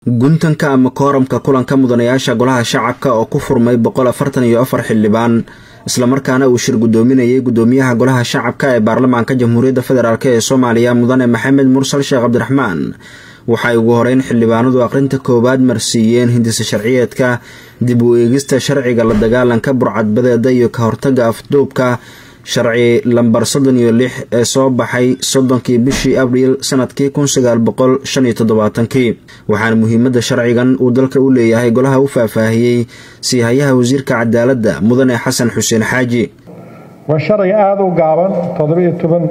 guntanka ama kooramka kulanka mudanayaasha golaha shacabka oo ku furmay boqol afartan iyo afar xildhibaan islamarkaana uu shir guddoominayay guddoomiyaha golaha shacabka ee baarlamaanka jamhuuriyadda federaalk ee soomaaliya mudane maxamed mursal sheekh cabdiraxmaan waxay ugu horeyn xildhibaanadu aqrinta koowaad marsiiyeen hindisa sharciyeedka dib u eegista sharciga la dagaalanka burcadbadeeda iyo ka hortaga afduubka sharci lambar soddon iyo lix ee soo baxay soddonkii bishii abriil sanadkii kun sagaal boqol shan iyo toddobaatankii waxaana muhiimadda sharcigan uu dalka u leeyahay golaha u faahfaahiyey siihayaha wasiirka cadaaladda mudane xasan xuseen xaaji waa sharci aada u gaaban toddobiyo toban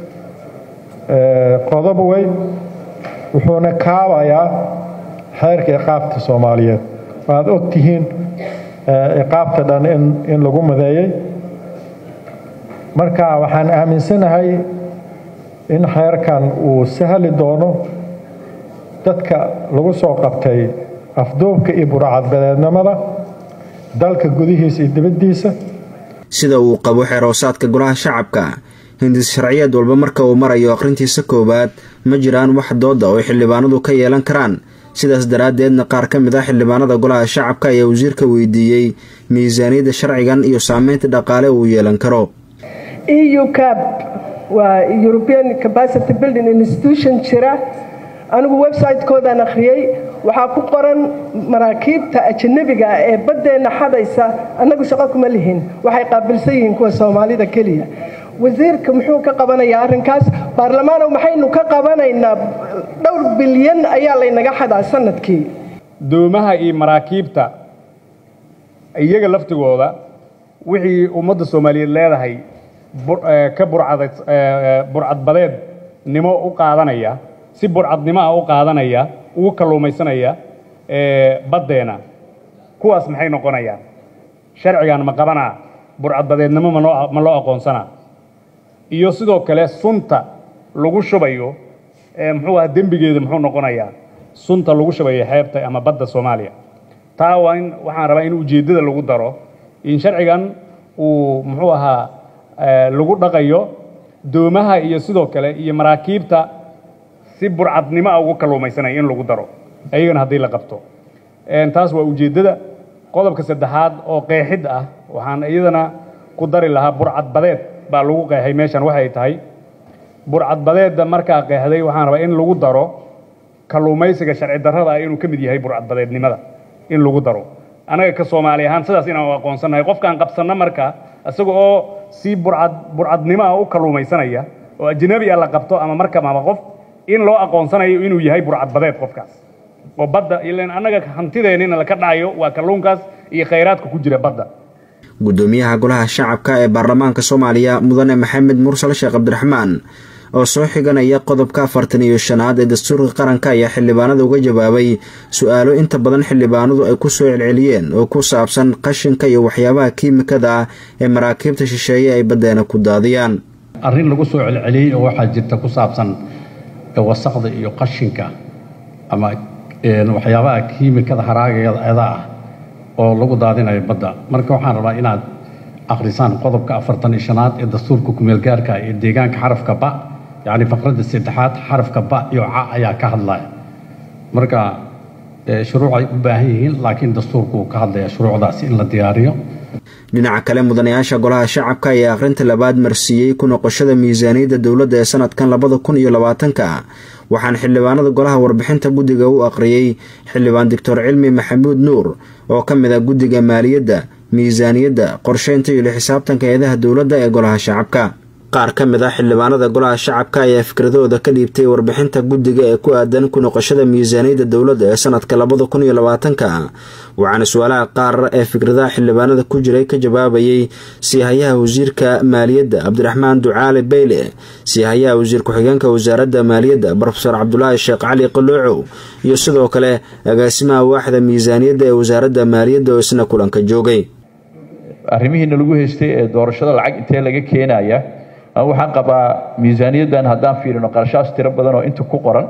qodob wey wuxuuna kaabayaa xeerka iqaabta soomaaliyeed waaad og tihiin iqaabta dhan in lagu madeeyey marka waxaan aaminsanahay in xeerkan uu sahli doono dadka lagu soo qabtay afduubka iyo burcadbadeednimada dalka gudihiisa iyo dibaddiisa sida uu qabo xeeroosaadka golaha shacabka hindis sharciyeed walba marka uu marayo akhrintiisa koowaad ma jiraan wax dooda oo xildhibaanadu ka yeelan karaan sidaas daraaddeedna qaar ka mid ah xildhibaanada golaha shacabka ayaa wasiirka weydiiyey miisaaniyadda sharcigan iyo saameynta dhaqaale uu yeelan karo eu cab waa european capacity building institution jira anigu website-koodaan akhriyey waxaa ku qoran maraakiibta ajanabiga ah ee baddeenna xadaysa annagu shaqo kuma lihin waxay qaabilsan yihiin kuwa soomaalida keliya wasiirka muxuu ka qabanayaa arrinkaas baarlamaanow maxaynu ka qabanaynaa dhowr bilyan ayaa laynaga xadaa sanadkii doomaha iyo maraakiibta iyaga laftigooda wixii ummadda soomaaliyeed leedahay ka burcadbadeednimo u qaadanaya si burcadnimo ah u qaadanaya ugu kalluumaysanaya baddeena kuwaas maxay noqonayaan sharcigan ma qabanaa burcadbadeednimo ma loo aqoonsanaa iyo sidoo kale sunta lagu shubayo muxuu aha dembigeeda muxuu noqonayaa sunta lagu shubayo xeebta ama badda soomaaliya taa waa in waxaan rabaa in ujeeddada lagu daro in sharcigan uu muxuu ahaa lagu dhaqayo doomaha iyo sidoo kale iyo maraakiibta si burcadnimo a ugu kalluumaysanaya in lagu daro ayagana haddii la qabto taas waa ujeeddada qodobka saddexaad oo qeexid ah waxaan iyadana ku dari lahaa burcadbadeed baa lagu qeexay meeshan waxay tahay burcadbadeedda markaa qeexday waxaan rabaa in lagu daro kalluumaysiga sharci darrada ah inuu ka mid yahay burcadbadeednimada in lagu daro annaga ka soomaali ahaan sidaas inaan u aqoonsannahay qofkaan qabsanno marka isaga oo si burcad burcadnimo ah u kalluumaysanaya oo ajnabi ah la qabto ama markab ama qof in loo aqoonsanayo inuu yahay burcadbadeed qofkaas oo badda ilan annaga hantideennina laka dhacayo waa kalluunkaas iyo khayraadka ku jira badda guddoomiyaha golaha shacabka ee baarlamaanka soomaaliya mudane maxamed mursal sheekh cabdiraxmaan oo soo xiganaya qodobka afartan iyo shanaad ee dastuurka qaranka ayaa xildhibaanada uga jawaabay su-aalo inta badan xildhibaanadu ay ku soo celceliyeen oo ku saabsan qashinka iyo waxyaabaha kiimikada ah ee maraakiibta shisheeye ay baddeena ku daadiyaan arrin lagu soo celceliyey oo waxaa jirta ku saabsan wasaqda iyo qashinka ama waxyaabaha kiimikada haraageeda ah oo lagu daadinayo badda marka waxaan rabaa inaad akhrisaan qodobka afartan iyo shanaad ee dastuurka kumeelgaarka ee deegaanka xarafka ba yacni faqradda saddexaad xarafka ba iyo ca ayaa ka hadlaya marka shuruucay u baahan yihiin laakiin dastuurku uu ka hadlaya shuruucdaasi in la diyaariyo dhinaca kale mudanayaasha golaha shacabka ayaa akhrinta labaad marsiiyey ku noqoshada miisaaniyadda dowladda ee sanadkan labada kun iyo labaatanka waxaana xildhibaanada golaha warbixinta guddiga u aqriyey xildhibaan doctor cilmi maxamuud nuur oo ka mid ah guddiga maaliyadda miisaaniyadda qorsheynta iyo lixisaabtanka eedaha dowladda ee golaha shacabka qaar ka mid ah xildhibaanada golaha shacabka ayaa fikradooda ka dhiibtay warbixinta guddiga ee ku aadan ku noqoshada miisaaniyadda dowladda ee sanadka labada kun iyo labaatanka waxaana su-aalaha qaar ee fikradaha xildhibaanada ku jiray ka jawaabayey siihayaha wasiirka maaliyadda cabdiraxmaan ducaale beyle siihayaha wasiir ku-xigeenka wasaaradda maaliyadda brofesor cabdulaahi sheekh cali qaloocow iyo sidoo kale agaasimaha waaxda miisaaniyadda ee wasaaradda maaliyadda oo isna kulanka joogay arrimihiina lagu haystay ee doorashada lacag intee laga keenaya waxaan qabaa miisaaniyaddan haddaan fiirino qarashaas tiro badan oo inta ku qoran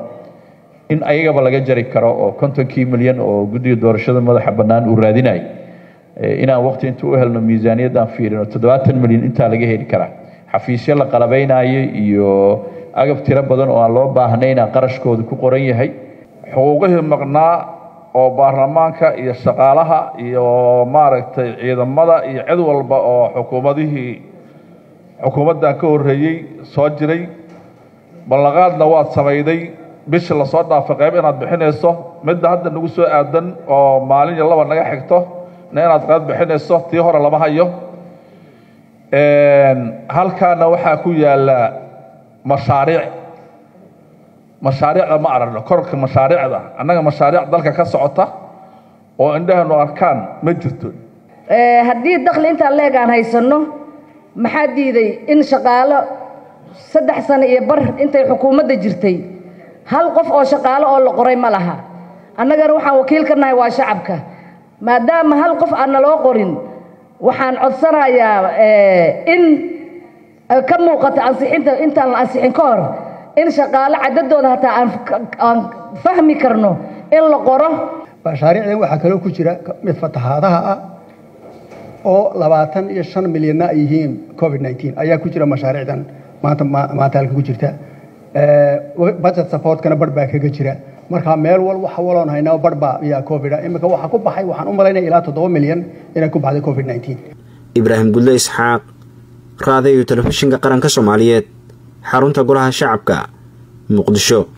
in ayagaba laga jari karo oo kontonkii milyan oo guddiga doorashada madaxa bannaan uu raadinay inaan waqti inta u helno miisaaniyaddaan fiirino toddobaatan milyan intaa laga heli karaa xafiisyo la qalabaynayo iyo agab tiro badan oo aan loo baahnayna qarashkooda ku qoran yahay xuquuqihii maqnaa oo baarlamaanka iyo shaqaalaha iyo maaragtay ciidamada iyo cid walba oo xukuumadihii xukuumaddan ka horreeyey soo jiray ballanqaadna waad samayday bishii lasoo dhaafay qayb inaad bixinayso midda hadda nagu soo aadan oo maalin iyo laba naga xigto na inaad qayb bixinayso tii hore lama hayo halkaana waxaa ku yaalla mashaariic mashaariicda ma aragno korka mashaariicda annaga mashaariic dalka ka socota oo indhahanu arkaan ma jirto haddii dakhli intaan leeg aan haysanno maxaa diiday in shaqaalo saddex sano iyo bar intay xukuumadda jirtay hal qof oo shaqaalo oo la qoray ma laha annagana waxaan wakiil ka nahay waa shacabka maadaama hal qof aan naloo qorin waxaan codsanayaa in ka muuqata ansixinta intaan la ansixin ka hor in shaqaalo cadadooda hataa aan fahmi karno in la qoro mashaariicdan waxaa kaloo ku jira mid fatahaadaha ah oo labaatan iyo shan milyanna ay yihiin covid nneteen ayaa ku jira mashaariicdan maanta maanta halka ku jirta budget supportkana barh baa kaga jira markaa meel wal waxa waloon haynaa barh baa ayaa covid iminka waxaa ku baxay waxaan u malaynaya ilaa toddoba milyan inay ku baxday covid nneteen ibraahim gudle isxaaq raadayo telefishinka qaranka soomaaliyeed xarunta golaha shacabka muqdisho